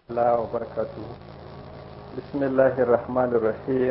الله وبركاته بسم الله الرحمن الرحيم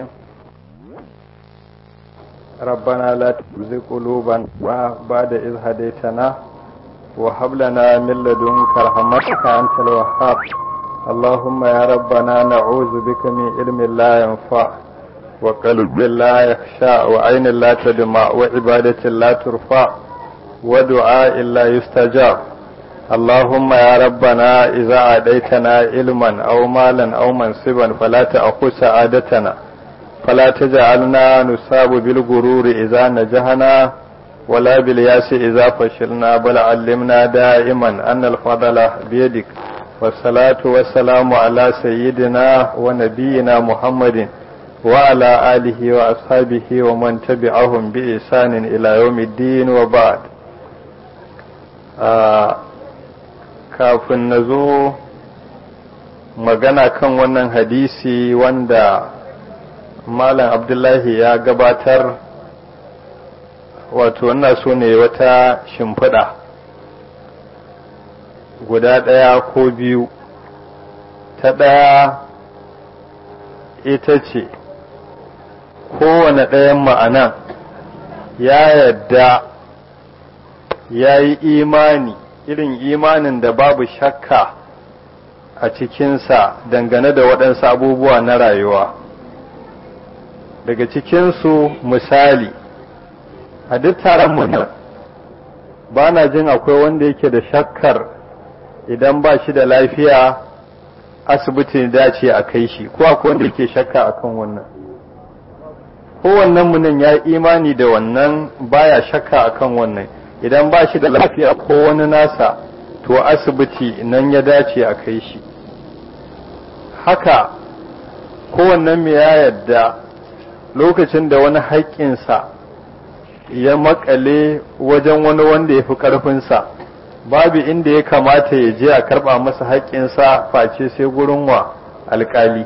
ربنا لا تزغ قلوبنا بعد إذ هديتنا وهب لنا من لدنك رحمتك أنت الوهاب اللهم يا ربنا نعوذ بك من علم لا ينفع وقلب لا يخشى وعين لا تدمع وعبادة لا ترفع ودعاء لا يستجاب اللهم يا ربنا إذا عديتنا علما أو مالا أو منصبا فلا تأخذ سعادتنا فلا تجعلنا نصاب بالغرور إذا نجحنا ولا بالياس إذا فشلنا بل علمنا دائما أن الفضل بيدك والصلاة والسلام على سيدنا ونبينا محمد وعلى آله وأصحابه ومن تبعهم بإحسان إلى يوم الدين وبعد آه kafin na zo magana kan wannan hadisi wanda malam abdullahi ya gabatar wato wannan so ne wata shimfiɗa guda ɗaya ko biyu ta ɗaya ita ce kowane ɗayan ma'anan ya yadda ya yi imani irin imanin da babu shakka a cikinsa dangane da waɗansu abubuwa na rayuwa daga cikinsu misali a duk taron mu ba na jin akwai wanda yake da shakkar idan ba shi da lafiya asibiti dace a kai shi ko akwai wanda yake shakka akan wannan kowannen mu nan ya imani da wannan baya shakka akan wannan idan ba shi da lafiya ko wani nasa to asibiti nan ya dace a kai shi haka kowannen mai ya yadda lokacin da wani haƙƙinsa ya makale wajen wani wanda ya fi ƙarfinsa babu inda ya kamata ya je a karɓa masa haƙƙinsa face sai gurin wa alƙali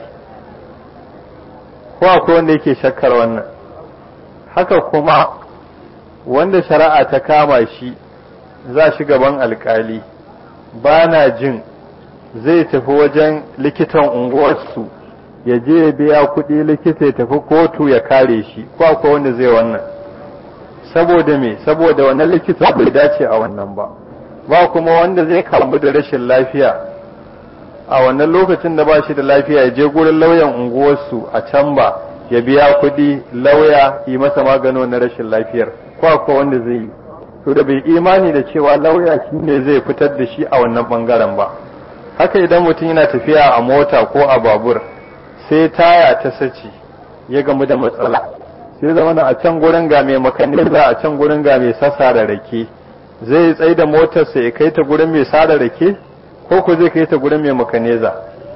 ko akwai wanda yake shakkar wannan haka kuma wanda shari'a ta kama shi za shi gaban alkali ba na jin zai tafi wajen likitan unguwarsu ya je ya biya kuɗi likita ya tafi kotu ya kare shi ko akwai wanda zai wannan saboda me saboda wannan likita bai dace a wannan ba ba kuma wanda zai kamu da rashin lafiya a wannan lokacin da ba shi da lafiya ya je gurin lauyan unguwarsu a can ba ya biya kuɗi lauya yi masa magano na rashin lafiyar ko akwai wanda zai yi to da bai imani da cewa lauya shi ne zai fitar da shi a wannan bangaren ba haka idan mutum yana tafiya a mota ko a babur sai taya ta sace ya gamu da matsala sai zama a can gurin ga mai makaniza a can gurin ga mai sasa da rake zai tsaye da motarsa ya kai ta gurin mai sada rake ko ko zai kai ta gurin mai makaniza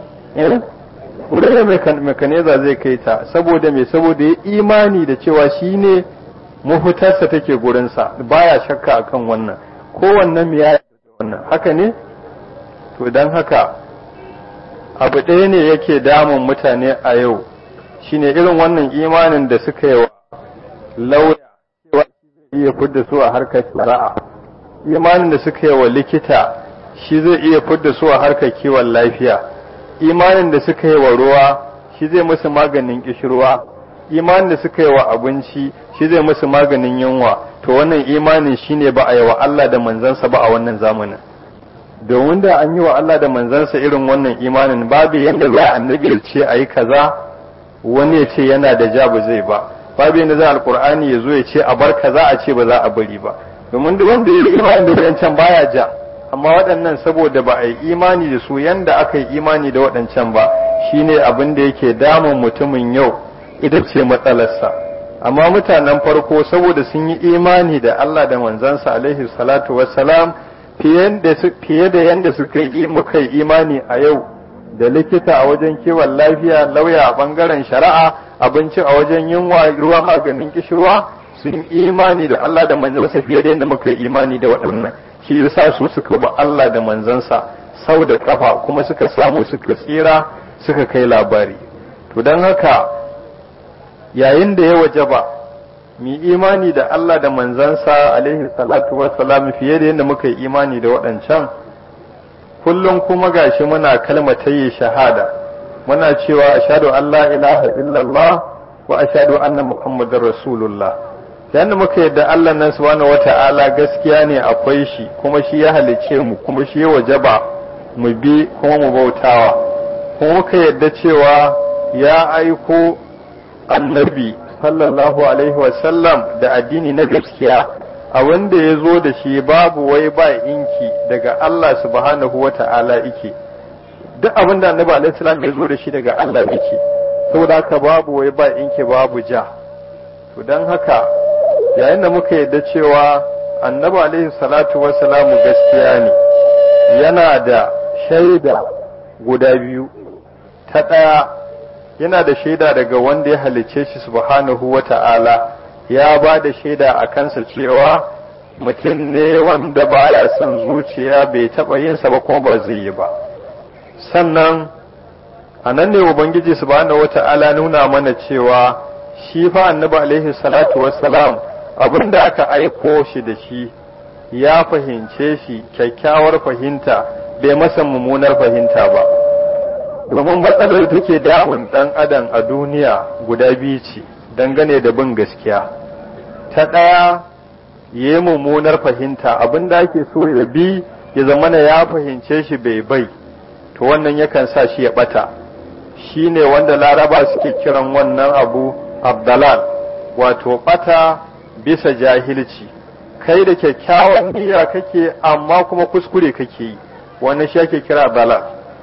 gurin mai makaniza zai kai ta saboda mai saboda ya imani da cewa shi ne mafitarsa take gurinsa baya shakka akan wannan kowannen mu ya wannan haka ne to dan haka abu ɗaya ne yake damun mutane a yau shine irin wannan imanin da suka yi wa lauya cewa zai iya fidda su a harkar shari'a imanin da suka yi wa likita shi zai iya fidda su a harkar kiwon lafiya imanin da suka yi wa ruwa shi zai musu maganin kishirwa imanin da suka yi wa abinci shi zai musu maganin yunwa to wannan imanin shine ba a yi wa Allah da manzansa ba a wannan zamanin domin da an yi wa Allah da manzansa irin wannan imanin babu yadda za a nabi ce a yi kaza wani ya ce yana da ja ba zai ba babu yadda za alkur'ani ya zo ya ce a bar kaza a ce ba za a bari ba domin duk wanda ya yi imani da wancan baya ja amma waɗannan saboda ba a yi imani da su yanda aka yi imani da waɗancan ba shine abin da yake damun mutumin yau ita ce matsalarsa amma mutanen farko saboda sun yi imani da Allah da manzansa alaihi salatu wassalam fiye da yadda suka yi muka yi imani a yau da likita a wajen kiwon lafiya lauya a bangaren shari'a abinci a wajen yunwa ruwa maganin kishirwa sun imani da Allah da manzansa fiye da yadda muka yi imani da waɗannan shi yasa su suka ba Allah da manzansa sau da kafa kuma suka samu suka tsira suka kai labari to don haka yayin da ya waje ba mu imani da Allah da manzansa alaihi salatu wassalam fiye da yadda muka yi imani da waɗancan kullum kuma gashi muna kalmatayi shahada muna cewa ashhadu an la ilaha illallah wa ashhadu anna muhammadar rasulullah yanda muka yadda Allah nan subhanahu wata'ala gaskiya ne akwai shi kuma shi ya halice mu kuma shi ya wajaba mu bi kuma mu bautawa kuma muka yadda cewa ya aiko annabi sallallahu alaihi wasallam da addini na gaskiya a wanda ya zo da shi babu wai ba inki daga Allah subhanahu wa ta'ala ike duk abin da annabi alaihi salam ya zo da shi daga Allah yake saboda haka babu wai ba inki babu ja to dan haka yayin da muka yadda cewa annabi alaihi salatu wassalamu gaskiya ne yana da shaida guda biyu ta ɗaya yana da shaida daga wanda ya halicce shi subhanahu wa ta'ala ya ba da shaida a kansa cewa mutum ne wanda ba ya son zuciya bai taɓa yinsa ba kuma ba zai yi ba sannan a nan ne ubangiji subhanahu wa ta'ala nuna mana cewa shi fa annabi alaihi salatu wassalam abin da aka aiko shi da shi ya fahimce shi kyakkyawar fahimta bai masa mummunar fahimta ba domin matsalar take damun dan adam a duniya guda biyu ce dangane da bin gaskiya ta ɗaya ya yi mummunar fahimta abin da ake so ya bi ya zamana ya fahimce shi bai bai to wannan yakan sa shi ya ɓata shi ne wanda laraba suke kiran wannan abu abdalal wato ɓata bisa jahilci kai da kyakkyawan niyya kake amma kuma kuskure kake yi wannan shi ake kira dalal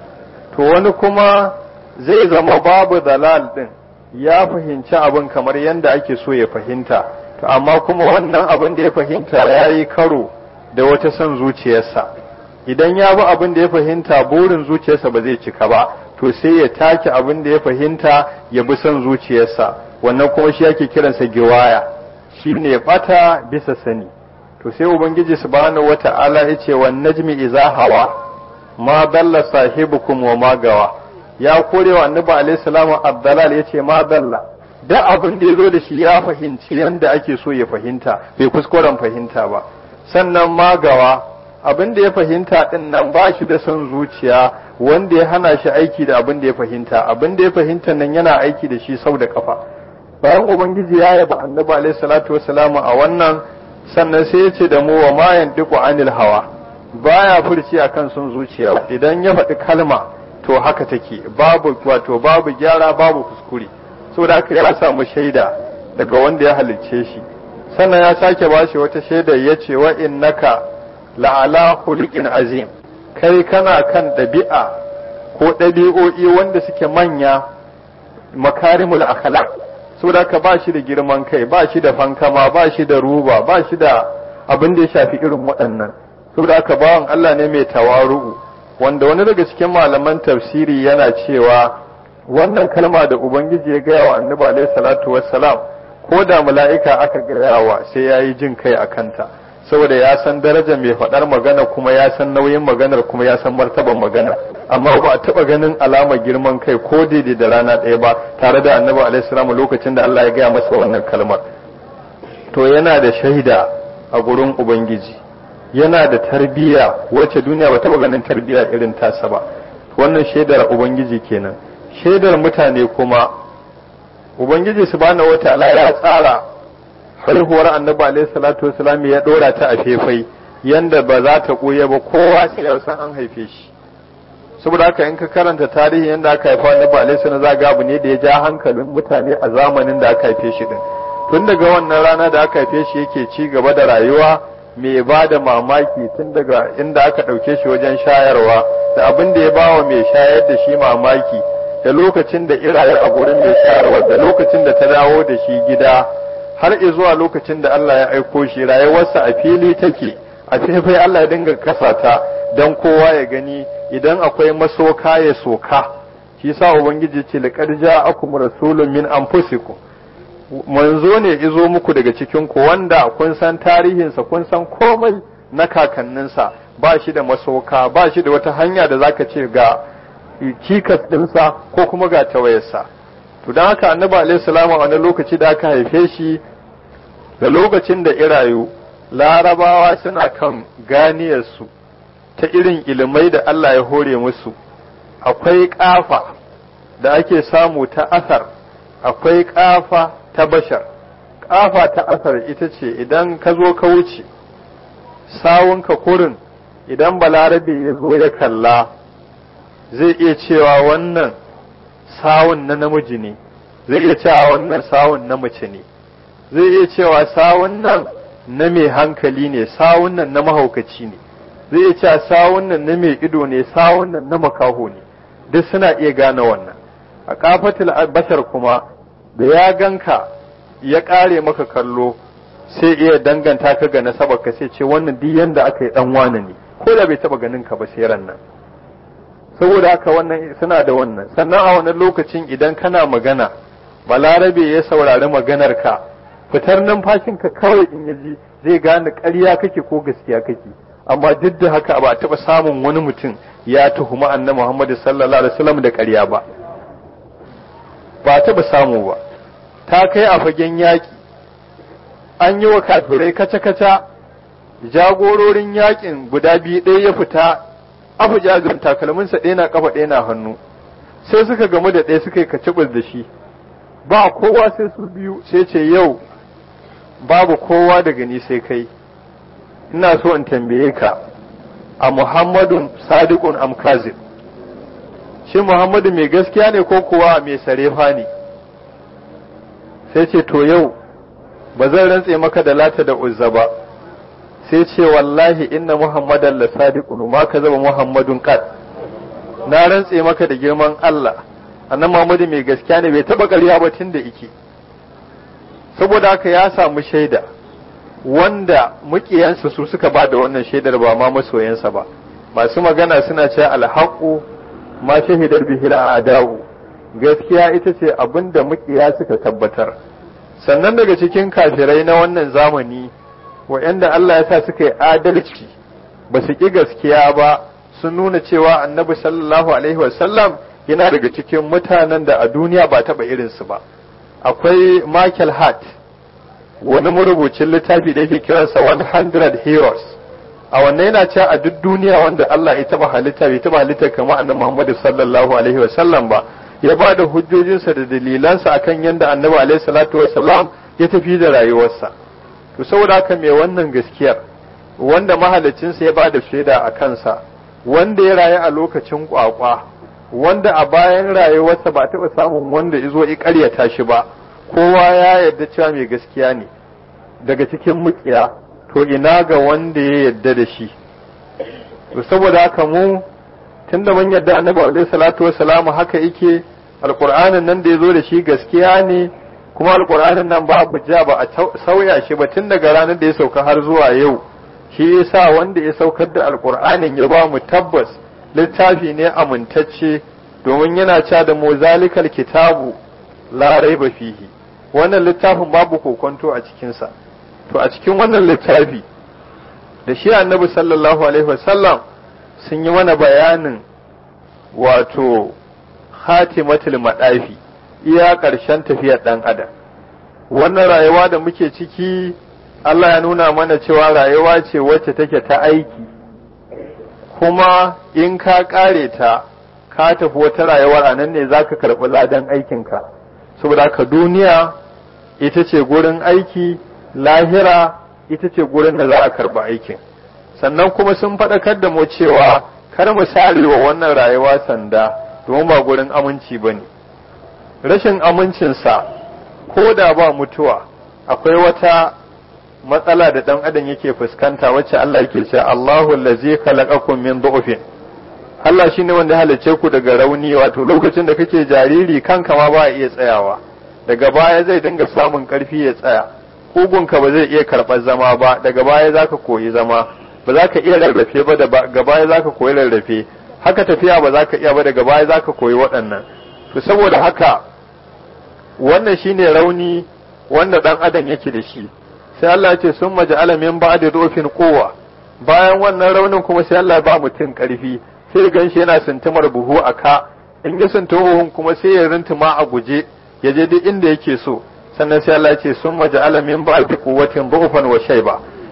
to wani kuma zai zama babu dalal din ya fahimci abin kamar yadda ake so ya fahimta to amma kuma wannan abin da ya fahimta ya yi karo da wata son zuciyarsa idan ya bi abin da ya fahimta burin zuciyarsa ba zai cika ba to sai ya take abin da ya fahimta ya bi son zuciyarsa wannan kuma shi ake kiransa giwaya shi ne bata bisa sani to sai ubangiji subhanahu wata'ala ya ce wan najmi iza hawa ma dalla sahibukum wa ma gawa ya kore wa annabi alaihi salamu abdalal yace ma dalla da abin da yazo da shi ya fahimci yanda ake so ya fahimta bai kuskuren fahimta ba sannan ma gawa abin da ya fahimta din nan ba shi da son zuciya wanda ya hana shi aiki da abin da ya fahimta abin da ya fahimta nan yana aiki da shi sau da kafa bayan ubangiji ya yaba annabi alaihi salatu wassalamu a wannan sannan sai ya ce da mu wa ma yantiqu anil hawa baya furci akan son zuciya idan ya faɗi kalma to haka take babu wato babu gyara babu kuskure saboda haka ya samu shaida daga wanda ya halicce shi sannan ya sake bashi wata shaida ya ce wa innaka la'ala khuluqin azim kai kana kan ɗabi'a ko ɗabi'o'i wanda suke manya makarimul akhlaq saboda ka ba shi da girman kai ba shi da fankama ba shi da ruba ba shi da abin da ya shafi irin waɗannan saboda aka bawan Allah ne mai tawaru'u wanda wani daga cikin malaman tafsiri yana cewa wannan kalma da ubangiji ya gaya wa annabi alaihi salatu wassalam ko da mala'ika aka gaya wa sai yayi jin kai a kanta saboda ya san darajar mai faɗar magana kuma ya san nauyin maganar kuma ya san martaban magana amma ba a taɓa ganin alamar girman kai ko daidai da rana ɗaya ba tare da annabi alaihi salam lokacin da Allah ya gaya masa wannan kalmar to yana da shaida a gurin ubangiji yana da tarbiyya wacce duniya ba taɓa ganin tarbiyya irin tasa ba wannan shaidar ubangiji kenan shaidar mutane kuma ubangiji subhanahu wataala ya tsara haihuwar annabi alaihi salatu wasalam ya dora ta a fefai yanda ba za ta koya ba kowa sai ya san an haife shi saboda haka in ka karanta tarihi yanda aka haifa annabi alaihi salatu zaga abu ne da ya ja hankalin mutane a zamanin da aka haife shi din tun daga wannan rana da aka haife shi yake ci gaba da rayuwa mai ba da mamaki tun daga inda aka ɗauke shi wajen shayarwa da abin da ya ba wa mai shayar da shi mamaki da lokacin da iraye a gurin mai shayarwa da lokacin da ta dawo da shi gida har zuwa lokacin da Allah ya aiko shi rayuwarsa a fili take a faifai Allah ya dinga kasa ta don kowa ya gani idan akwai masoka ya soka shi sa ubangiji ce laqad ja'akum rasulun min anfusikum manzo ne izo muku daga cikin ku wanda kun san tarihinsa kun san komai na kakanninsa ba shi da masoka ba shi da wata hanya da zaka ce ga kikas ɗinsa ko kuma ga tawayarsa to don haka annabi alaihi salamu a wani lokaci da aka haife shi da lokacin da irayu larabawa suna kan ganiyarsu ta irin ilimai da Allah ya hore musu akwai ƙafa da ake samu ta asar akwai ƙafa ta bashar ƙafa ta asar ita ce idan ka zo ka wuce sawunka kurin idan balarabe ya zo ya kalla zai iya cewa wannan sawun na namiji ne zai iya cewa wannan sawun na mace ne zai iya cewa sawun nan na mai hankali ne sawun nan na mahaukaci ne zai iya cewa sawun nan na mai ido ne sawun nan na makaho ne duk suna iya gane wannan a kafatul bashar kuma da ya ganka ya kare maka kallo sai iya danganta ka ga nasabar ka sai ce wannan duk yanda aka yi dan wane ne ko da bai taba ganin ka ba sai ran nan saboda haka wannan suna da wannan sannan a wannan lokacin idan kana magana balarabe ya saurari maganar ka fitar numfashin ka kawai in yaji zai gane ƙarya kake ko gaskiya kake amma duk da haka ba a taɓa samun wani mutum ya tuhuma annabi Muhammad sallallahu alaihi wasallam da ƙarya ba ba taɓa samu ba ta kai a fagen yaƙi an yi wa kafirai kaca-kaca jagororin yaƙin guda biyu ɗaya ya fita abu jagin takalminsa ɗaya na ƙafa ɗaya na hannu sai suka gamu da ɗaya suka yi kacibus da shi ba kowa sai su biyu sai ce yau babu kowa daga ni sai kai ina so in tambaye ka a muhammadun sadiqun am kazib shi muhammadu mai gaskiya ne ko kuwa mai sarefa ne sai ce to yau ba zan rantse maka da lata da uzza ba sai ce wallahi inna muhammadan la sadiqun ma ka zaba muhammadun qad na rantse maka da girman Allah annan muhammadu mai gaskiya ne bai taba ƙarya ba tun da yake saboda haka ya samu shaida wanda mukiyansa su suka ba da wannan shaidar ba ma masoyansa ba masu magana suna cewa alhaqu ma shahidar bihi al'adau gaskiya ita ce abinda mukiya suka tabbatar sannan daga cikin kafirai na wannan zamani wa'anda Allah ya sa suka yi adalci ba su ƙi gaskiya ba sun nuna cewa annabi sallallahu alaihi wasallam yana daga cikin mutanen da a duniya ba taɓa irinsu ba akwai Michael Hart wani marubucin littafi da yake kiransa 100 Heroes a wannan yana cewa a duk duniya wanda Allah ya taba halitta bai taba halitta kamar annabi Muhammad sallallahu alaihi wa sallam ba ya ba da hujjojinsa da dalilansa akan yadda annabi alaihi salatu wa sallam ya tafi da rayuwarsa to saboda haka mai wannan gaskiyar wanda mahalicinsa ya ba da shaida a kansa wanda ya rayu a lokacin kwakwa wanda a bayan rayuwarsa ba taɓa samun wanda ya zo ya ƙaryata shi ba kowa ya yarda cewa mai gaskiya ne daga cikin mukiya to ina ga wanda ya yarda da shi to saboda haka mu tunda mun yarda annabi alaihi salatu wassalamu haka yake alqur'anin nan da ya zo da shi gaskiya ne kuma alqur'anin nan ba ja ba a sauya shi ba tun daga ranar da ya sauka har zuwa yau shi yasa wanda ya saukar da alqur'anin ya ba mu tabbas littafi ne amintacce domin yana cewa da mu zalikal kitabu la raiba fihi wannan littafin babu kokonto a cikinsa to a cikin wannan littafi da shi annabi sallallahu alaihi wasallam sun yi mana bayanin wato hatimatul madafi iya ƙarshen tafiyar ɗan adam wannan rayuwa da muke ciki Allah ya nuna mana cewa rayuwa ce wacce take ta aiki kuma in ka ƙare ta ka tafi wata rayuwar a nan ne za ka karɓi ladan aikinka saboda ka duniya ita ce gurin aiki lahira ita ce gurin da za a karɓi aikin sannan kuma sun faɗakar da mu cewa kar mu wa wannan rayuwa sanda domin ba gurin aminci ba ne rashin amincinsa ko da ba mutuwa akwai wata matsala da ɗan adam yake fuskanta wacce Allah yake cewa Allahu allazi khalaqakum min du'fin Allah shine wanda halicce ku daga rauni wato lokacin da kake jariri kanka ma ba iya tsayawa daga baya zai dinga samun karfi ya tsaya kugunka ba zai iya karɓar zama ba daga baya zaka koyi zama ba za ka iya rarrafe ba daga baya zaka koyi rarrafe haka tafiya ba za ka iya ba daga baya zaka koyi waɗannan to saboda haka wannan shine rauni wanda dan adam yake da shi sai Allah ya ce sun maja'ala min ba'di dofin kowa bayan wannan raunin kuma sai Allah ya ba mutum karfi sai gan shi yana sintimar buhu a ka in ya sinti buhun kuma sai ya rintuma a guje ya je duk inda yake so sannan sai Allah ya ce sun maja'ala min ba'di quwwatin dhufan wa shayba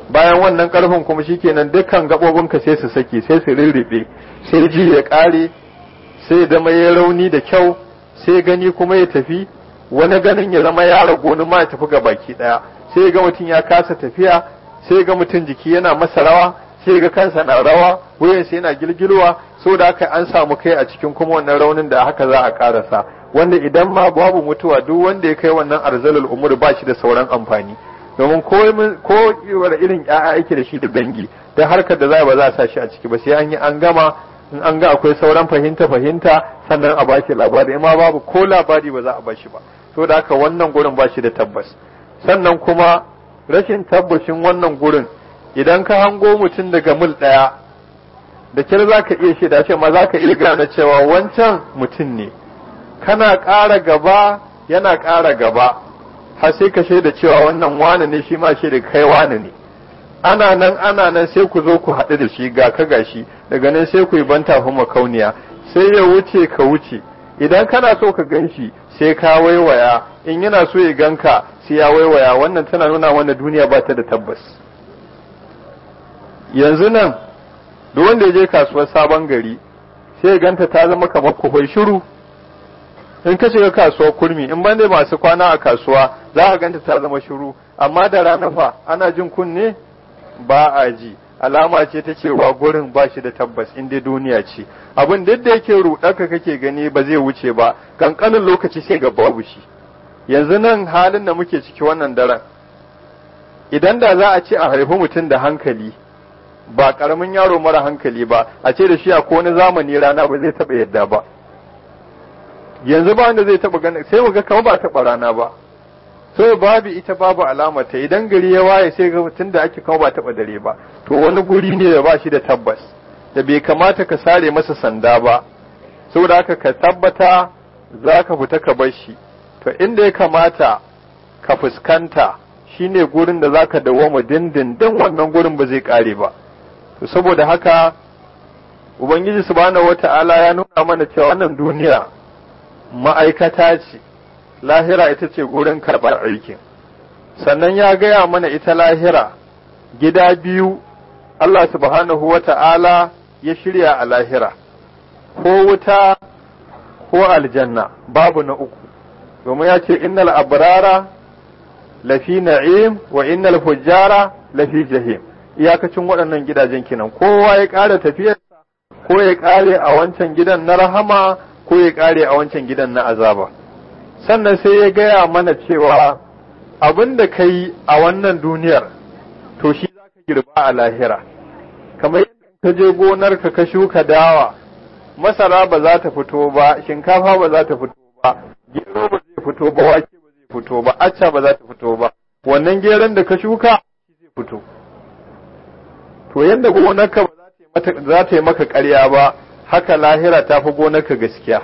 bayan wannan karfin kuma shikenan dukkan gabobinka sai su saki sai su rirribe sai ji ya kare sai zama ya rauni da kyau sai gani kuma ya tafi wani ganin ya zama ya ragu wani ma ya tafi ga baki daya sai ga mutum ya kasa tafiya sai ga mutum jiki yana masa rawa sai ga kansa na rawa wuyansa yana gilgilwa so da haka an samu kai a cikin kuma wannan raunin da haka za a karasa wanda idan ma babu mutuwa duk wanda ya kai wannan arzalul umur ba shi da sauran amfani domin ko ko irin ƴaƴa yake da shi da dangi dan harkar da za ba za a sa shi a ciki ba sai an yi an gama in an ga akwai sauran fahimta fahimta sannan a bashi labari amma babu ko labari ba za a bashi ba so da haka wannan gurin ba shi da tabbas sannan kuma rashin tabbacin wannan gurin idan ka hango mutum daga mil ɗaya da kyar za ka iya shaida ce ma za ka iya gane cewa wancan mutum ne kana ƙara gaba yana ƙara gaba har sai ka shaida cewa wannan wane ne shi ma shaida kai wane ne ana nan ana nan sai ku zo ku haɗu da shi ga ka gashi daga nan sai ku yi banta kuma kauniya sai ya wuce ka wuce idan kana so ka gan shi sai ka waiwaya in yana so ya ganka sai ya waiwaya wannan tana nuna mana duniya ba ta da tabbas yanzu nan duk wanda ya je kasuwar sabon gari sai ya ganta ta zama kamar kuhai shiru in ka shiga kasuwar kurmi in bande masu kwana a kasuwa za ka ganta ta zama shiru amma da rana fa ana jin kunne ba a ji alama ce ta cewa gurin ba shi da tabbas in dai duniya ce abin duk da yake ruɗaka kake gani ba zai wuce ba kankanin lokaci sai ga babu shi yanzu nan halin da muke ciki wannan daren idan da za a ce a haifi mutum da hankali ba karamin yaro mara hankali ba a ce da shi a wani zamani rana ba zai taba yadda ba yanzu ba wanda zai taba ganin sai mu ga kamar ba taba rana ba so babu ita babu alama ta idan gari ya waye sai ga mutum da ake kawo ba taba dare ba to wani guri ne da ba shi da tabbas da bai kamata ka sare masa sanda ba saboda haka ka tabbata za ka fita ka bar shi to inda ya kamata ka fuskanta shine gurin da zaka dawoma dindindin wannan gurin ba zai kare ba to saboda haka ubangiji subhanahu wata'ala ya nuna mana cewa wannan duniya ma'aikata ce lahira ita ce gurin karɓar aikin sannan ya gaya mana ita lahira gida biyu Allah subhanahu wata'ala ya shirya a lahira ko wuta ko aljanna babu na uku domin ya ce innal abrara lafi na'im wa innal fujjara lafi jahim iyakacin waɗannan gidajen kenan kowa ya ƙara tafiyarsa ko ya ƙare a wancan gidan na rahama ko ya ƙare a wancan gidan na azaba sannan sai ya gaya mana cewa abin da ka yi a wannan duniyar to shi za ka girba a lahira kamar yadda ka je gonarka ka shuka dawa masara ba za ta fito ba shinkafa ba za ta fito ba gero ba zai fito ba wake ba zai fito ba acca ba za ta fito ba wannan geron da ka shuka shi zai fito to yadda gonarka ba za ta yi maka ƙarya ba haka lahira ta fi gonarka gaskiya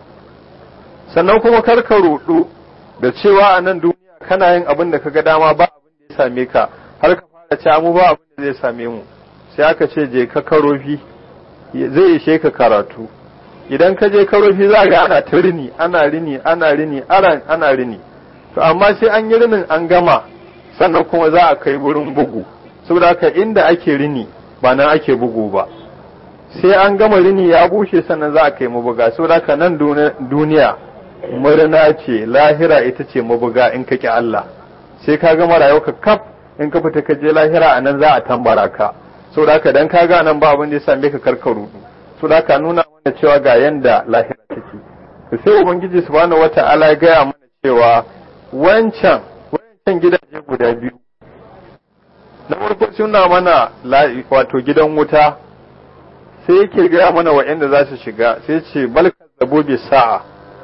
sannan kuma kar ka rudu da cewa a nan duniya kana yin abin da ka ga dama ba abin da ya same ka har ka fara ci mu ba abin da zai same mu sai aka ce je ka karofi zai ishe ka karatu idan ka je karofi za ga ana ta rini ana rini ana rini ana rini to amma sai an yi rinin an gama sannan kuma za a kai wurin bugu saboda haka inda ake rini ba nan ake bugu ba sai an gama rini ya bushe sannan za a kai mabuga saboda haka nan duniya murna ce lahira ita ce mabuga in ka ki Allah sai ka gama rayuwarka kaf in ka fita ka je lahira a nan za a tambara ka saboda haka dan ka ga nan ba abin da ya same ka karkaru saboda haka nuna mana cewa ga yanda lahira take sai ubangiji subhanahu wata'ala ya gaya mana cewa wancan wancan gidaje guda biyu na farko suna mana wato gidan wuta sai yake gaya mana wa'anda za su shiga sai ce balka zabo bi sa'a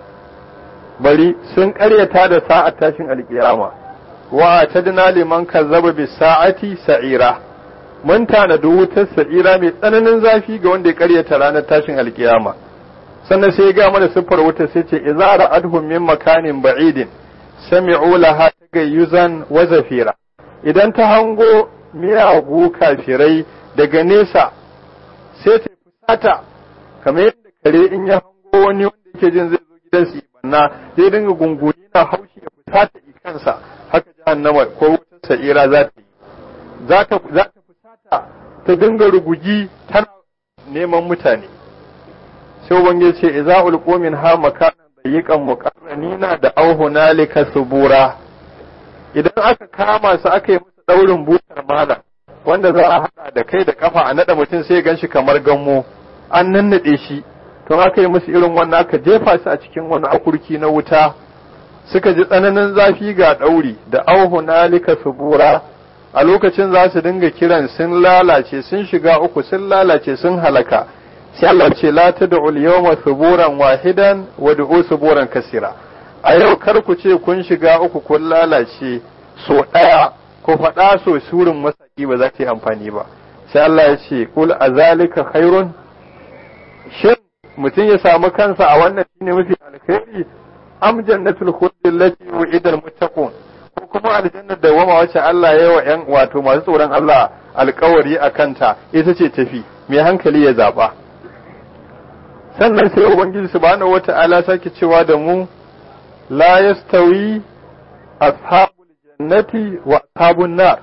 bari sun karyata da sa'a tashin alkiyama wa tadna liman kazzaba bi sa'ati sa'ira mun tanadi wutar sa'ira mai tsananin zafi ga wanda ya karyata ranar tashin alkiyama sannan sai ya ga mana siffar wutar sai ce idza ra'adhum min makanin ba'idin sami'u laha tagayyuzan wa zafira idan ta hango miyagu kafirai daga nesa sai ta fusata kamar yadda kare in ya hango wani wanda yake jin zai zo gidan su banna zai dinga gunguni na haushi ya fusata ikansa haka jahannama ko wutar sa'ira za ta yi za ta fusata ta dinga rugugi tana neman mutane sai ubangiji ce idza ulqu min ha makanan dayiqan muqarranina da au hunalika subura idan aka kama su aka yi musu daurin butar malam wanda za a hada da kai da kafa a nada mutum sai gan shi kamar gammo an nannade shi to aka yi musu irin wannan aka jefa su a cikin wani akurki na wuta suka ji tsananin zafi ga ɗauri da auhu nalika subura a lokacin za su dinga kiran sun lalace sun shiga uku sun lalace sun halaka sai Allah ce la tad'u al-yawma suburan wahidan wa du'u suburan kasira a yau kar ku ce kun shiga uku kun lalace so ɗaya ko faɗa so surin masaki ba za ta yi amfani ba sai Allah ya ce kul azalika khairun shin mutum ya samu kansa a wannan shine mafi alkhairi am jannatul khuldi allati wu'ida almuttaqun ko kuma aljannar da wama wacce Allah ya yi wa yan wato masu tsoron Allah alkawari a kanta ita ce tafi mai hankali ya zaba sannan sai ubangiji subhanahu wata'ala sake cewa da mu la yastawi ashabul jannati wa ashabun nar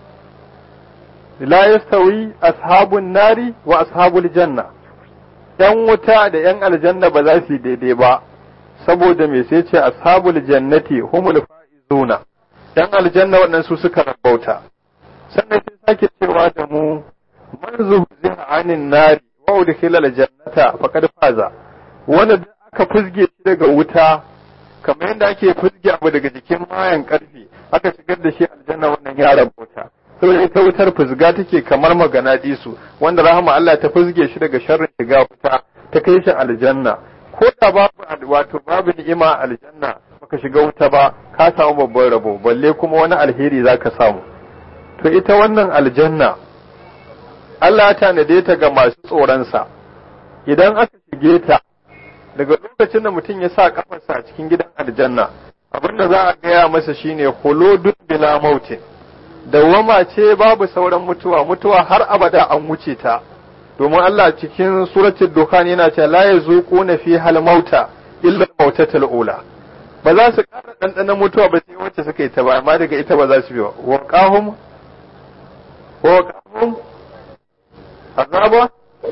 la yastawi ashabun nari wa ashabul janna ‘yan wuta da ‘yan aljanna ba za su yi daidai ba, saboda me sai ce ashabul jannati humul fa'izuna, ‘yan aljanna waɗannan su suka rabauta. Sannan sai sake cewa da mu, man zuhziha anin nari wa udkhila aljannata faqad faza. Wanda da aka fuzge shi daga wuta, kamar yadda ake fuzge abu daga jikin mayan karfe, aka shigar da shi aljanna wannan ya rabauta. saboda ita wutar fuzga take kamar magana disu wanda rahama Allah ta fuzge shi daga sharrin shiga wuta ta kai shi aljanna ko da babu wato babu ni'ima aljanna baka shiga wuta ba ka samu babban rabo balle kuma wani alheri zaka samu to ita wannan aljanna Allah ya tanade ta ga masu tsoronsa idan aka shige ta daga lokacin da mutum ya sa kafarsa a cikin gidan aljanna abinda za a gaya masa shine huludun bila mautin dawwama ce babu sauran mutuwa mutuwa har abada an wuce ta domin Allah cikin suratul dukhan yana cewa la yazuquna fi hal mauta illa mautatul ula ba za su ƙara ɗanɗanon mutuwa ba sai wacce suka yi ta ba amma daga ita ba za su biyo wa qahum wa qahum azaba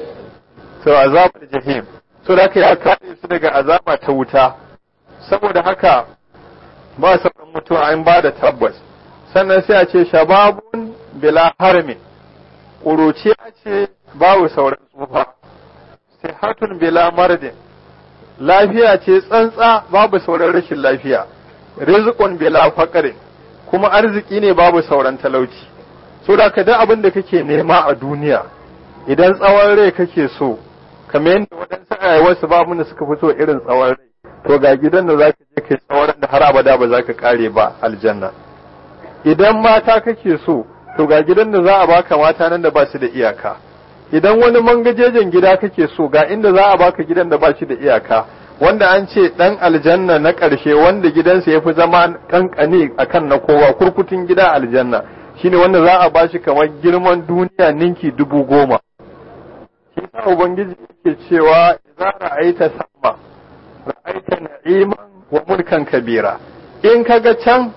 to azabul jahim so da ya kare su daga azaba ta wuta saboda haka ba sauran mutuwa an ba da tabbas sannan sai a ce shababun bila harmin ƙuruciya ce babu sauran tsufa sihatun bila mardin lafiya ce tsantsa babu sauran rashin lafiya rizqun bila faqrin kuma arziki ne babu sauran talauci so da ka da abin da kake nema a duniya idan tsawon rai kake so kamar yadda waɗansu ayyawarsu ba mun da suka fito irin tsawon rai to ga gidan da zaka je kai tsawon da har abada ba za ka kare ba aljanna idan mata kake so to ga gidan da za a baka mata nan da ba su da iyaka idan wani mangajejen gida kake so ga inda za a baka gidan da ba shi da iyaka wanda an ce dan aljanna na ƙarshe wanda gidansa ya fi zama kankane akan na kowa kurkutun gida aljanna shine wanda za a bashi kamar girman duniya ninki dubu goma shi sa ubangiji yake cewa idza ra'aita sama ra'aita na'iman wa mulkan kabira in kaga can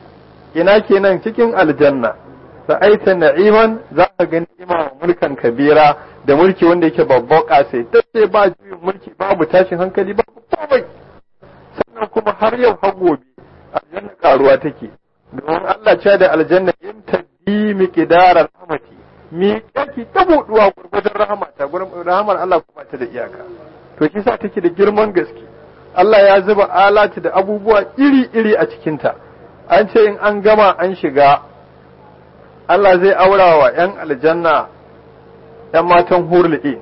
ina kenan cikin aljanna ra'aita na'iman za ka ga ni'ima wa mulkan kabira da mulki wanda yake babban kasai tace ba juyin mulki babu tashin hankali babu komai sannan kuma har yau har gobe aljanna karuwa take domin Allah ce da aljanna in tadbi miqdarar rahmati mi kake ta buduwa gurgurdan rahmata gurin rahmar Allah kuma ta da iyaka to shi sa take da girman gaske Allah ya zuba alati da abubuwa iri-iri a cikinta an ce in an gama an shiga Allah zai aura wa ‘yan aljanna ‘yan matan hurli'i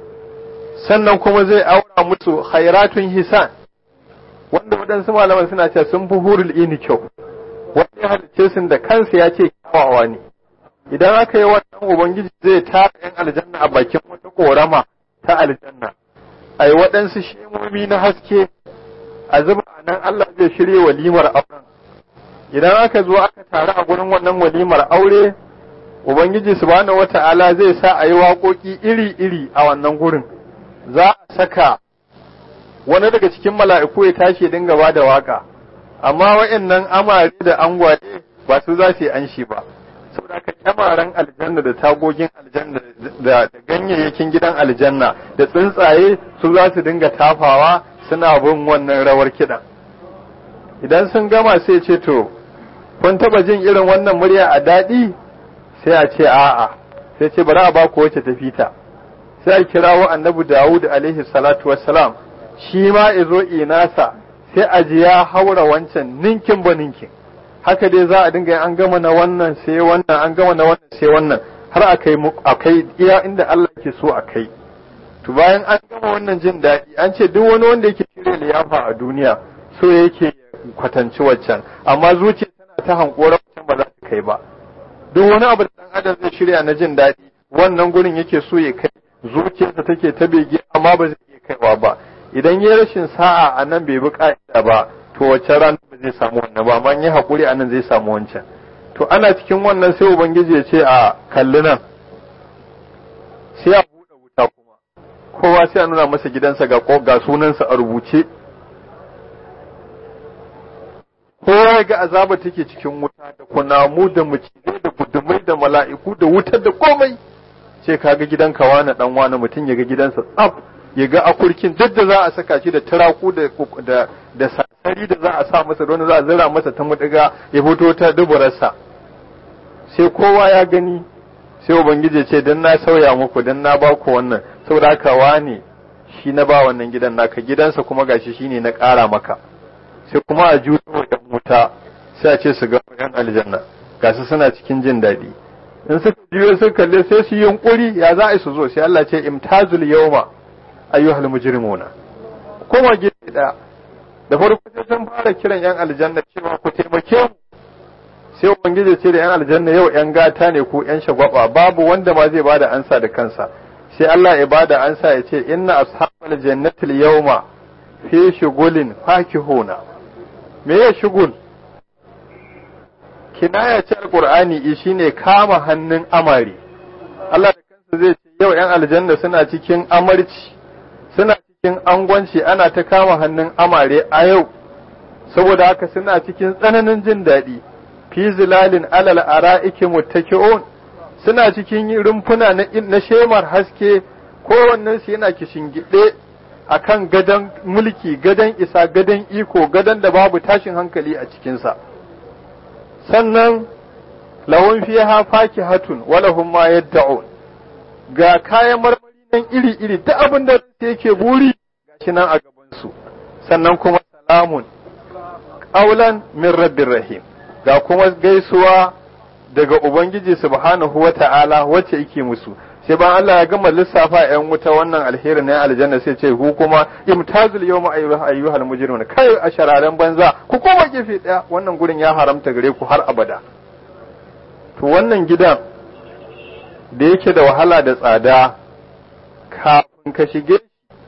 sannan kuma zai aura musu khairatun hisan wanda waɗansu malaman suna ce sun fi hurli'i ni kyau wanda ya halice sun da kansa ya ce kyawawa ne idan aka yi wannan ubangiji zai tara ‘yan aljanna a bakin wata korama ta aljanna a yi waɗansu shemomi na haske a zuba a nan Allah zai shirya walimar auren idan aka zo aka taru a gurin wannan walimar aure ubangiji subhanahu wata'ala zai sa a yi waƙoƙi iri-iri a wannan gurin za a saka wani daga cikin mala'iku ya tashi dinga ba da waka amma wa'annan amare da angwaye ba su za su yi anshi ba saboda haka kyamaren aljanna da tagogin aljanna da ganyayyakin gidan aljanna da tsuntsaye su za su dinga tafawa suna bin wannan rawar kiɗan idan sun gama sai ce to kun taba jin irin wannan murya a daɗi sai a ce a'a sai ce bari a ba ku wacce ta fita sai a kirawo annabi Dawud alaihi salatu wassalam shi ma izo inasa sai a ji ya haura wancan ninkin ba ninkin haka dai za a dinga an gama na wannan sai wannan an gama na wannan sai wannan har akai akai iya inda Allah ke so akai to bayan an gama wannan jin daɗi an ce duk wani wanda yake shirya liyafa a duniya so yake kwatanci waccan amma zuciya tana ta hankora waccan ba za ta kai ba duk wani abu da dan adam zai shirya na jin daɗi wannan gurin yake so ya kai zuciyarsa take ta bege amma ba zai iya kaiwa ba idan ya rashin sa'a a nan bai bi ka'ida ba to wacce ran ba zai samu wannan ba amma yi hakuri a nan zai samu wancan to ana cikin wannan sai ubangiji ya ce a kalli nan sai a buɗe wuta kuma kowa sai a nuna masa gidansa ga ga sunansa a rubuce kowa ya ga azaba take cikin wuta da kunamu da macizai da gudumai da mala'iku da wutar da komai ce kaga gidanka wani dan wani mutum ya ga gidansa tsaf ya ga akurkin duk da za a saka shi da turaku da da da sasari da za a sa masa don za a zira masa ta mudiga ya fito ta duburarsa sai kowa ya gani sai ubangiji ce dan na sauya muku dan na ba ku wannan saboda haka wani shi na ba wannan gidan naka gidansa kuma gashi shine na ƙara maka sai kuma a juyo wa ‘yan wuta sai a ce su ga ‘yan aljanna ga su suna cikin jin daɗi in suka juyo suka kalle sai su yunkuri ya za a su zo sai Allah ce imtazul yawma ayyuhal mujrimuna kuma gefe ɗaya da farko sai sun fara kiran ‘yan aljanna cewa ku taimake mu sai ubangiji ce da ‘yan aljanna yau ‘yan gata ne ko ‘yan shagwaba babu wanda ma zai bada ansa da kansa sai Allah ya bada ansa ya ce inna ashabal jannatil yawma fi shugulin fakihuna me ya shugul kinaya ce alqur'ani shine kama hannun amari Allah da kansa zai ce yau yan aljanna suna cikin amarci suna cikin angwanci ana ta kama hannun amare a yau saboda haka suna cikin tsananin jin daɗi fi zilalin alal ara'iki muttaki'un suna cikin rumfuna na shemar haske kowannen su yana kishingide akan gadon mulki gadon isa gadon iko gadon da babu tashin hankali a cikinsa sannan lahun fiha fakihatun walahum ma yadda'un ga kayan marmari nan iri-iri ta abin da yake buri gashi nan a gabansu sannan kuma salamun qaulan min rabbir rahim ga kuma gaisuwa daga ubangiji subhanahu wata'ala wacce yake musu sai ban Allah ya gama lissafa yan wuta wannan alheri na aljanna sai ce ku kuma imtazul yawma ayyuhal mujrimun kai a shararen banza ku koma gefe daya wannan gurin ya haramta gare ku har abada to wannan gidan da yake da wahala da tsada kafin ka shige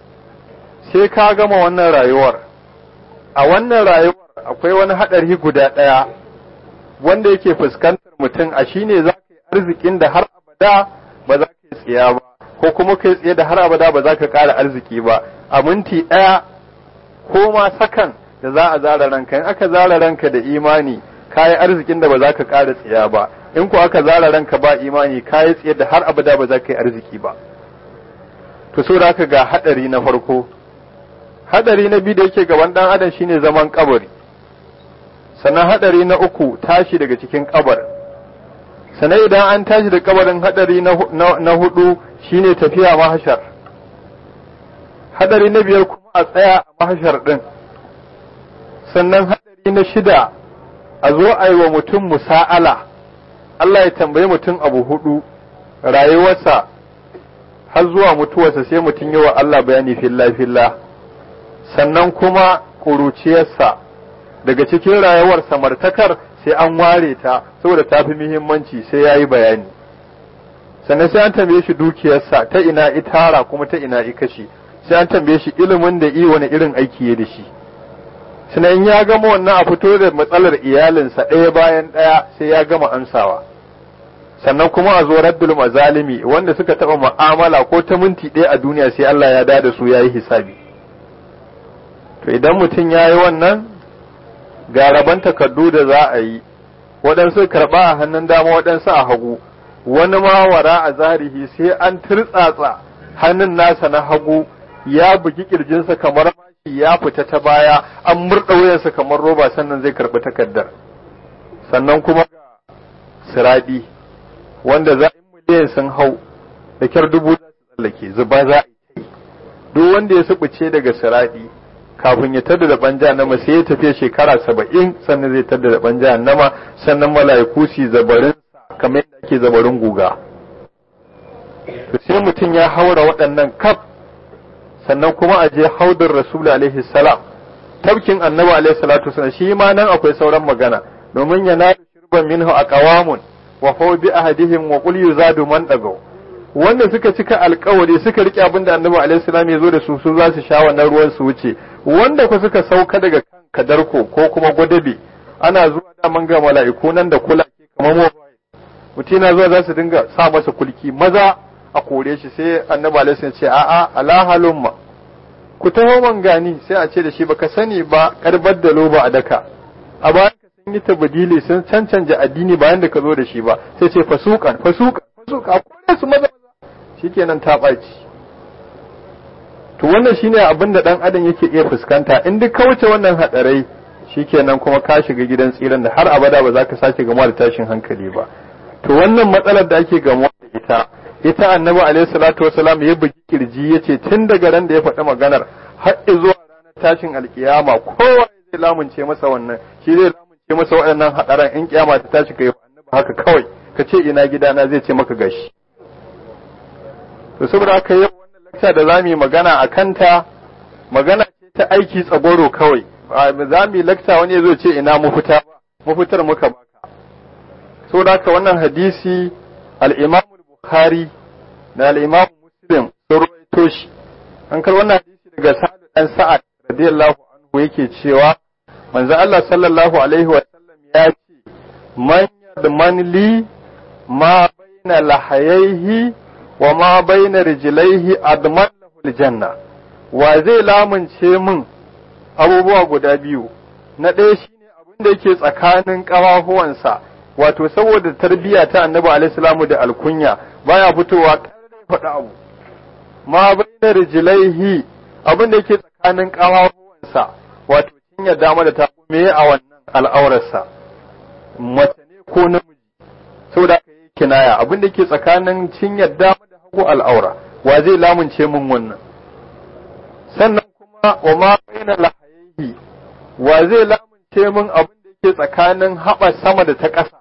sai ka gama wannan rayuwar a wannan rayuwar akwai wani hadari guda daya wanda yake fuskantar mutum a shine za ka yi arzikin da har abada ba za ka yi tsiya ba ko kuma kai tsaye da har abada ba za ka ƙara arziki ba a minti ɗaya ko ma sakan da za a zara ranka in aka zara ranka da imani ka yi arzikin da ba za ka ƙara tsiya ba in ko aka zara ranka ba imani ka yi tsaye da har abada ba za ka yi arziki ba to so da ga haɗari na farko haɗari na biyu da yake gaban ɗan adam shine zaman kabari sannan haɗari na uku tashi daga cikin kabarin sannan idan an tashi da kabarin hadari na hudu shine tafiya mahashar hadari na biyar kuma a tsaya a mahashar din sannan hadari na shida a zo a yi wa mutum musa'ala Allah ya tambayi mutum abu hudu rayuwarsa har zuwa mutuwarsa sai mutum yi wa Allah bayani filla filla sannan kuma ƙuruciyarsa daga cikin rayuwar samartakar sai an ware ta saboda ta fi muhimmanci sai ya yi bayani sannan sai an tambaye shi dukiyarsa ta ina itara kuma ta ina ikashi sai an tambaye shi ilimin da i wani irin aiki ya da shi sannan ya gama wannan a fito da matsalar iyalinsa ɗaya bayan ɗaya sai ya gama amsawa sannan kuma a zo raddul mazalimi wanda suka taɓa mu'amala ko ta minti ɗaya a duniya sai Allah ya da su ya yi hisabi to idan mutum ya yi wannan ga rabon takardu da za a yi waɗansu karɓa a hannun dama waɗansu a hagu wani ma wara a zahirihi sai an turtsatsa hannun nasa na hagu ya bugi kirjinsa kamar mashi ya fita ta baya an murɗa wuyansa kamar roba sannan zai karɓi takardar sannan kuma ga siraɗi wanda za in miliyan sun hau da kyar dubu za su tsallake zuba za a yi duk wanda ya subuce daga siraɗi kafin ya tada da banja nama sai ya tafiya shekara saba'in sannan zai tada da banja nama sannan mala'iku su zabarin kamar yadda ake zabarin guga to sai mutum ya haura waɗannan kaf sannan kuma a je haudar rasul alaihi salam tabkin annabi alaihi salatu wasallam shi ma nan akwai sauran magana domin ya nadu shirban minhu aqwamun wa fa bi ahadihim wa qul yuzadu man dagaw wanda suka cika alkawari suka rike abin da annabi alaihi salam ya zo da su su za su sha wannan ruwan su wuce wanda ku suka sauka daga kan kadarko ko kuma gwadabe ana zuwa da man ga mala'iku nan da kula ke kamar mobile mutum na zuwa za su dinga sa masa kulki maza a kore shi sai annabi alaihi salam ce a'a ala halumma ku taho man gani sai a ce da shi baka sani ba karbar da loba a daka a bayan ka sun yi tabadili sun cancanta addini bayan da ka zo da shi ba sai ce fasukan fasukan fasuka kore su maza shikenan ta ɓaci to wannan shine abin da dan adam yake iya fuskanta in duk ka wuce wannan hadarai shikenan kuma ka shiga gidan tsiran da har abada ba za ka sake gamuwa da tashin hankali ba to wannan matsalar da ake gamuwa da ita ita annabi alaihi salatu wasalam ya bugi kirji yace tun daga ran da ya faɗi maganar har zuwa ranar tashin alkiyama kowa zai lamunce masa wannan shi zai lamunce masa waɗannan hadaran in kiyama ta tashi kai annabi haka kawai ka ce ina gidana zai ce maka gashi to saboda haka yau wannan lakta da zamu yi magana a kanta magana ce ta aiki tsagoro kawai za mu yi lakta wani ya zo ce ina mafita ba mafitar muka baka saboda haka wannan hadisi al-Imam Bukhari da al-Imam Muslim sun rawaito shi an kar wannan hadisi daga Sa'ad dan Sa'ad radiyallahu anhu yake cewa manzo Allah sallallahu alaihi wa sallam ya ce man yadman li ma baina lahayaihi wa ma baina rijlaihi adman lahu aljanna wa zai lamunce min abubuwa guda biyu na ɗaya shine abin da yake tsakanin ƙafafuwansa wato saboda tarbiyya ta annabi alaihi salamu da alkunya baya fitowa ƙarfi faɗa abu ma baina rijlaihi abin da yake tsakanin ƙafafuwansa wato cinya dama da ta me a wannan al'aurarsa mace ne ko namiji saboda haka yi kinaya abin da ke tsakanin cinyar dama da hagu al'aura wa zai lamunce min wannan sannan kuma wa ma baina lahayihi wa zai lamunce min abin da yake tsakanin haɓa sama da ta ƙasa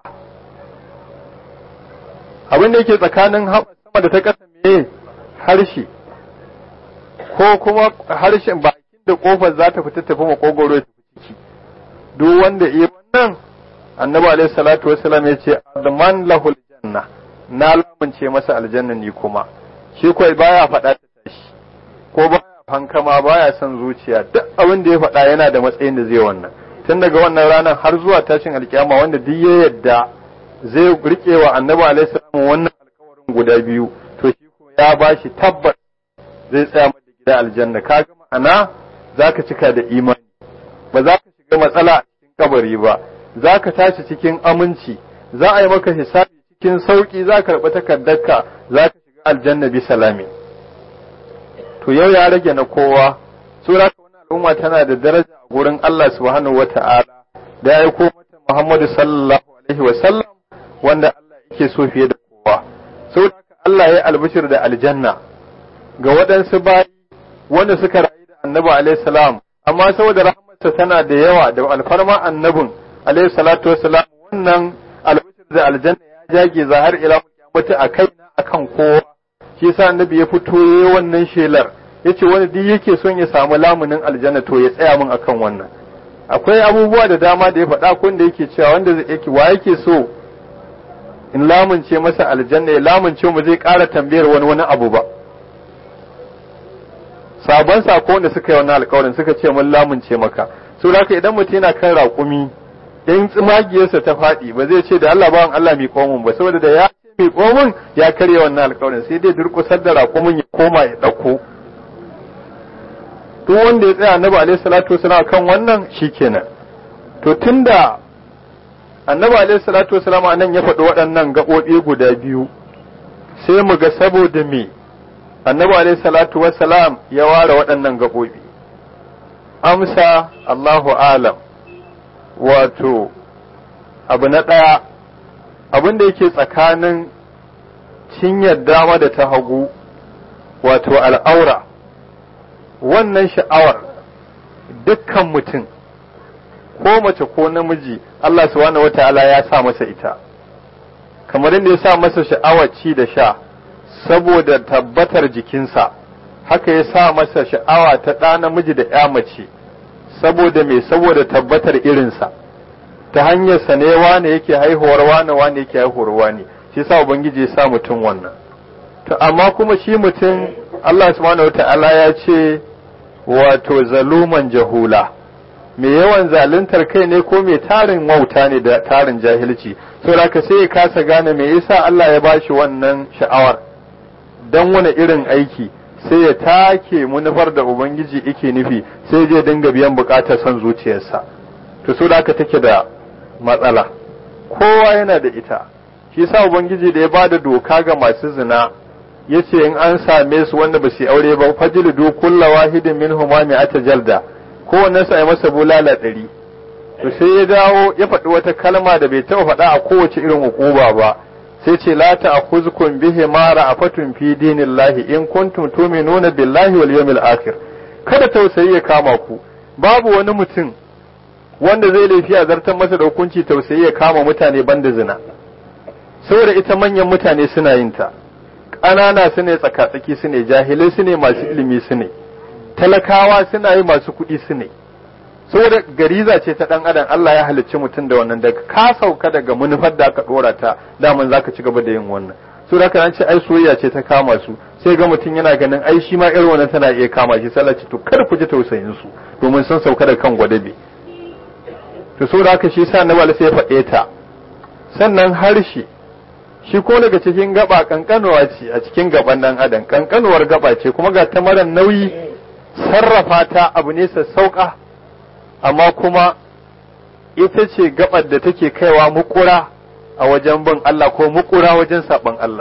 abin da yake tsakanin haɓa sama da ta ƙasa me harshe ko kuma harshen bakin da kofar za ta fita tafi makogoro ya tafi ciki duk wanda iya wannan annabi alaihi salatu wasalam ya ce adman lahul janna na lamunce masa aljanna ni kuma shi kai baya faɗa ta tashi ko baya fankama baya son zuciya duk abin da ya faɗa yana da matsayin da zai wannan tun daga wannan ranar har zuwa tashin alkiyama wanda duk ya yadda zai rike wa annabi alaihi salam wannan alkawarin guda biyu to shi ko ya bashi tabbas zai tsaya mata gida aljanna kaga ma'ana zaka cika da imani ba za ka shiga matsala a cikin kabari ba za ka tashi cikin aminci za a yi maka hisabi cikin sauki za ka karɓi takardarka za ka shiga aljanna bi salami to yau ya rage na kowa sura ka wani al'umma tana da daraja a gurin Allah subhanahu wata'ala da ya aiko mata Muhammadu sallallahu alaihi wa sallam wanda Allah yake so fiye da kowa saboda haka Allah ya albishir da aljanna ga waɗansu bayi wanda suka rayu da annabi alaihi salam amma saboda rahmarsa tana da yawa da alfarma annabin alaihi salatu wassalam wannan albishir da aljanna ya jage zahar ila kiyamati a kaina akan kowa shi yasa annabi ya fito yayi wannan shelar yace wani duk yake son ya samu lamunin aljanna to ya tsaya min akan wannan akwai abubuwa da dama da ya faɗa kun da yake cewa wanda yake wa yake so in lamunce masa aljanna ya lamunce mu zai ƙara tambayar wani wani abu ba sabon sako wanda suka yi wannan alƙawarin suka ce mun lamunce maka so haka idan mutum yana kan raƙumi in tsimagiyarsa ta faɗi ba zai ce da Allah bawan Allah mai komun ba saboda da ya ce mai komun ya karya wannan alƙawarin sai dai durƙusar da raƙumin ya koma ya ɗauko duk wanda ya tsaya annabi alaihi salatu wasallam kan wannan shikenan to tunda annabi alaihi salatu wasalam anan ya faɗi waɗannan gaɓoɓi guda biyu sai mu ga saboda me annabi alaihi salatu wasalam ya ware waɗannan gaɓoɓi amsa Allahu alam wato abu na ɗaya abin da yake tsakanin cinyar dama da ta hagu wato al'aura wannan sha'awar dukkan mutum ko mace ko namiji Allah subhanahu wata'ala ya sa masa ita kamar inda ya sa masa sha'awar ci da sha saboda tabbatar jikinsa haka ya sa masa sha'awa ta ɗa namiji da ya mace saboda me saboda tabbatar irinsa ta hanyar sa ne wane yake haihuwar wane wane yake haihuwar wane shi sa ubangiji ya sa mutum wannan to amma kuma shi mutum Allah subhanahu wata'ala ya ce wato zaluman jahula mai yawan zaluntar kai ne ko mai tarin wauta ne da tarin jahilci saboda ka sai ya kasa gane me yasa Allah ya bashi wannan sha'awar dan wani irin aiki sai ya take munufar da ubangiji yake nufi sai je dinga biyan bukatar son zuciyarsa to so da take da matsala kowa yana da ita shi yasa ubangiji da ya bada doka ga masu zina yace in an same su wanda ba su aure ba fajlidu kulla wahidin minhum ma mi'ata jalda kowanne sa ya masa bulala ɗari to sai ya dawo ya faɗi wata kalma da bai taɓa faɗa a kowace irin hukuma ba sai ce la ta'khuzkum bihi ma ra'afatun fi dinillahi in kuntum tu'minuna billahi wal yawmil akhir kada tausayi ya kama ku babu wani mutum wanda zai laifi a zartar masa da hukunci tausayi ya kama mutane banda zina saboda ita manyan mutane suna yin ta ƙanana su ne tsakatsaki su ne jahilai su ne masu ilimi su ne talakawa suna yi masu kuɗi su ne saboda gariza ce ta ɗan adam Allah ya halicci mutum da wannan daga ka sauka daga manufar da aka ɗora ta daman za ka ci gaba da yin wannan so da ka ce ai soyayya ce ta kama su sai ga mutum yana ganin ai shi ma irin wannan tana iya kama shi sai ce to kar ku ji tausayin su domin sun sauka da kan gwadabe to so da haka shi sa annabi sai ya faɗe ta sannan harshe shi ko daga cikin gaba kankanuwa ce a cikin gaban dan adam kankanuwar gaba ce kuma ga ta mara nauyi sarrafa ta abu ne sassauka amma kuma ita ce gabar da take kaiwa mukura a wajen bin Allah ko mukura wajen saɓon Allah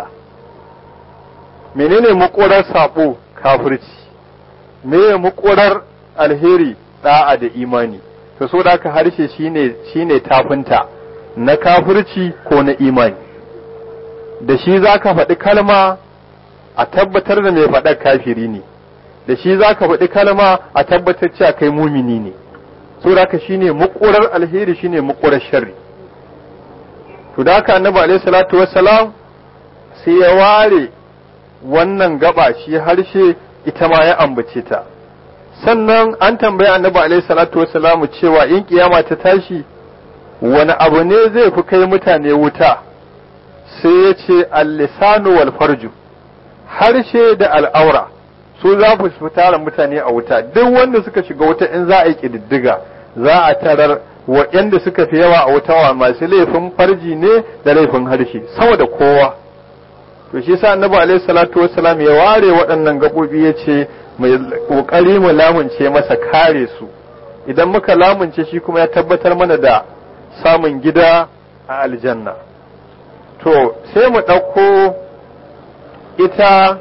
menene mukurar saɓo kafirci meye mukurar alheri da'a da imani to so da haka harshe shine shine tafinta na kafirci ko na imani da shi za ka faɗi kalma a tabbatar da mai faɗar kafiri ne da shi za ka faɗi kalma a tabbatar cewa kai mumini ne so da haka shine mukurar alheri shine mukurar sharri to da haka annabi alaihi salatu wassalam sai ya ware wannan gaba shi harshe ita ma ya ambace ta sannan an tambaya annabi alaihi salatu wassalam cewa in kiyama ta tashi wani abu ne zai fi kai mutane wuta sai ya ce al-lisanu wal farju harshe da al'aura su za su tara mutane a wuta duk wanda suka shiga wuta in za a yi ƙididdiga za a tarar waɗanda suka fi yawa a wuta wa masu laifin farji ne da laifin harshe sama da kowa to shi sa annabi alaihi salatu wassalam ya ware waɗannan gaɓoɓi ya ce mai ƙoƙari mu lamunce masa kare su idan muka lamunce shi kuma ya tabbatar mana da samun gida a aljanna to sai mu ɗauko ita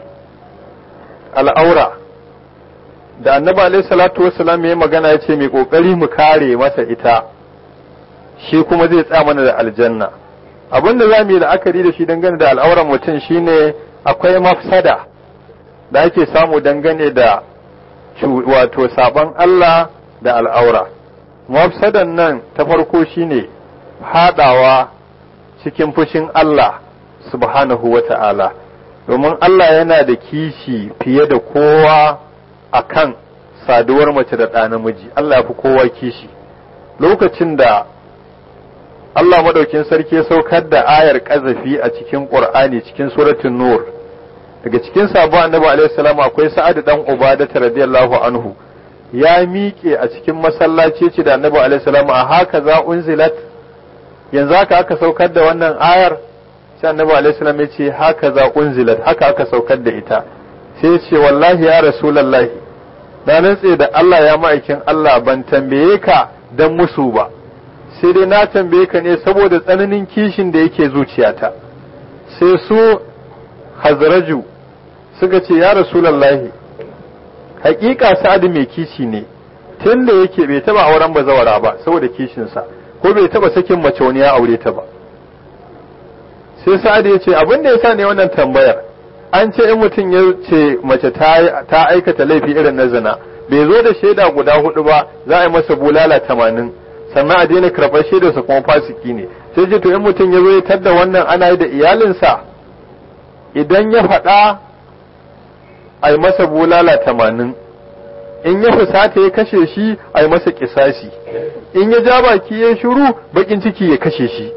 al'aura da annabi alaihi salatu wassalam ya magana ya ce mai kokari mu kare masa ita shi kuma zai tsaya mana da aljanna abinda za mu yi la'akari da shi dangane da al'auran mutum shine akwai mafsada da ake samu dangane da wato sabon Allah da al'aura mafsadan nan ta farko shine haɗawa cikin fushin Allah subhanahu wa ta'ala domin Allah yana da kishi fiye da kowa a kan saduwar mace da ɗa namiji Allah ya fi kowa kishi lokacin da Allah madaukin sarki ya saukar da ayar ƙazafi a cikin ƙur'ani cikin suratun nur daga cikin sabon annabi alaihi salam akwai sa'ad dan ubada radiyallahu anhu ya miƙe a cikin masallaci ce da annabi alaihi salam a haka za unzilat yanzu haka aka saukar da wannan ayar sai annabi alaihi salam ya ce haka za unzilat haka aka saukar da ita sai ya ce wallahi ya rasulullahi na rantse da Allah ya ma'aikin Allah ban tambaye ka dan musu ba sai dai na tambaye ka ne saboda tsananin kishin da yake zuciyata sai su hazraju suka ce ya rasulallahi hakika sa'adu mai kishi ne tun da yake bai taba auren bazawara ba saboda kishinsa ko bai taba sakin mace wani ya aure ta ba sai sa'adu ya ce abin da yasa ne wannan tambayar an ce in mutum ya ce mace ta aikata laifi irin na zina bai zo da shaida guda hudu ba za a yi masa bulala tamanin sannan a daina karɓar shaidarsa kuma fasiki ne sai ce to in mutum ya zo ya tadda wannan ana yi da iyalinsa idan ya faɗa a yi masa bulala tamanin in ya fusata ya kashe shi a yi masa kisasi in ya ja baki ya shuru bakin ciki ya kashe shi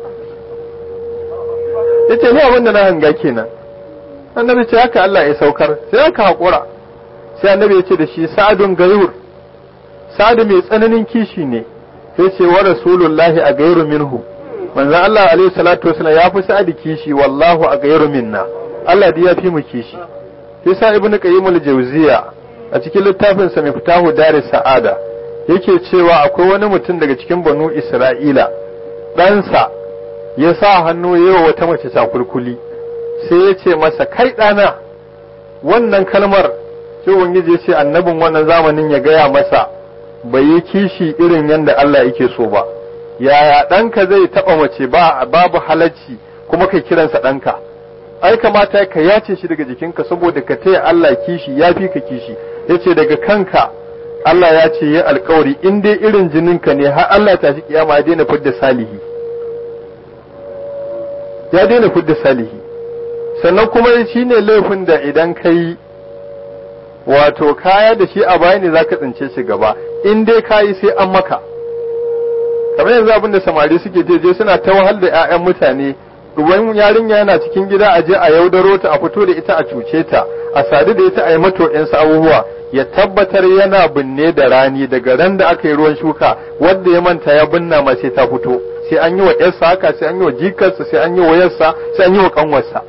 ya ce ni abin da na hanga kenan annabi ce haka Allah ya saukar sai aka haƙura sai annabi ya ce da shi sa'adun gayur sa'adu mai tsananin kishi ne sai ce wa rasulullahi a gairu minhu manzon Allah alaihi salatu wasallam ya fi sa'adu kishi wallahu a gairu minna Allah da ya fi mu kishi sai sa ibnu qayyim al-jawziya a cikin littafin sa mai fitahu daris sa'ada yake cewa akwai wani mutum daga cikin banu isra'ila ɗansa ya sa hannu yawa wata mace sakulkuli sai ya ce masa kai ɗana wannan kalmar sai ubangiji ya ce annabin wannan zamanin ya gaya masa bai yi kishi irin yadda Allah yake so ba yaya ɗanka zai taɓa mace ba babu halacci kuma kai kiransa ɗanka ai kamata ka yace shi daga jikinka saboda ka taya Allah kishi ya fi ka kishi yace daga kanka Allah ya ce ya alkawari in dai irin jininka ne har Allah ta shi kiyama ya daina fidda salihi ya daina fidda salihi sannan kuma shi ne laifin da idan ka yi wato kaya da shi a baya ne za ka tsince shi gaba in dai ka yi sai an maka kamar yanzu abin da samari suke je suna ta wahal da 'ya'yan mutane ruwan yarinya yana cikin gida a je a yaudaro ta a fito da ita a cuce ta a sadu da ita a yi mata yansu abubuwa ya tabbatar yana binne da rani daga ran da aka yi ruwan shuka wanda ya manta ya binna ma sai ta fito sai an yi wa yarsa haka sai an yi wa jikarsa sai an yi wa yarsa sai an yi wa kanwarsa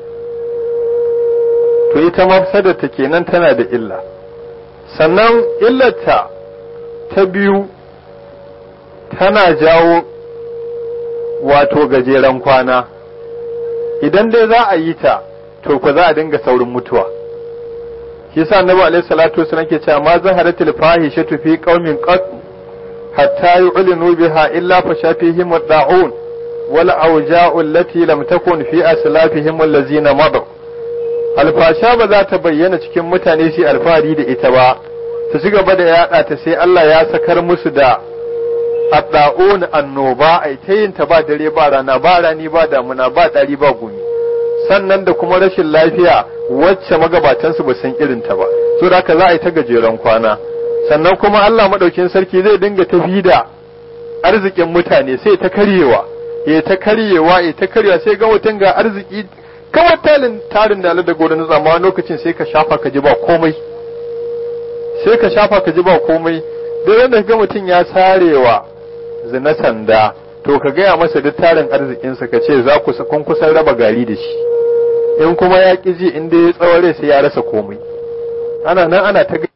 to ita mafsadar ta kenan tana da illa sannan illarta ta biyu tana jawo wato gajeren kwana idan dai za a yi ta to ku za a dinga saurin mutuwa shi yasa annabi alaihi salatu wasallam ke cewa ma zaharatil fahishatu fi qaumin qat hatta yu'linu biha illa fa shafihim ad-da'un wal awja'u allati lam takun fi aslafihim allazina madaw alfasha ba za ta bayyana cikin mutane sai alfahari da ita ba ta ci gaba da yada ta sai Allah ya sakar musu da adda'un annoba ai ta yin ta ba dare ba rana ba rani ba damuna ba dari ba gumi sannan da kuma rashin lafiya wacce magabatansu ba san irin ta ba so da haka za a yi ta gajeren kwana sannan kuma Allah madaukin sarki zai dinga tafi da arzikin mutane sai ta karyewa ya ta karyewa ya ta karyewa sai ga mutum ga arziki kawai talin tarin da da gobe na zama lokacin sai ka shafa ka ji ba komai sai ka shafa ka ji ba komai da da ga mutum ya sarewa zina sanda to ka gaya masa duk tarin arzikinsa ka ce za ku kun kusan raba gari da shi in kuma ya ƙi ji in dai ya tsaware sai ya rasa komai ana nan ana ta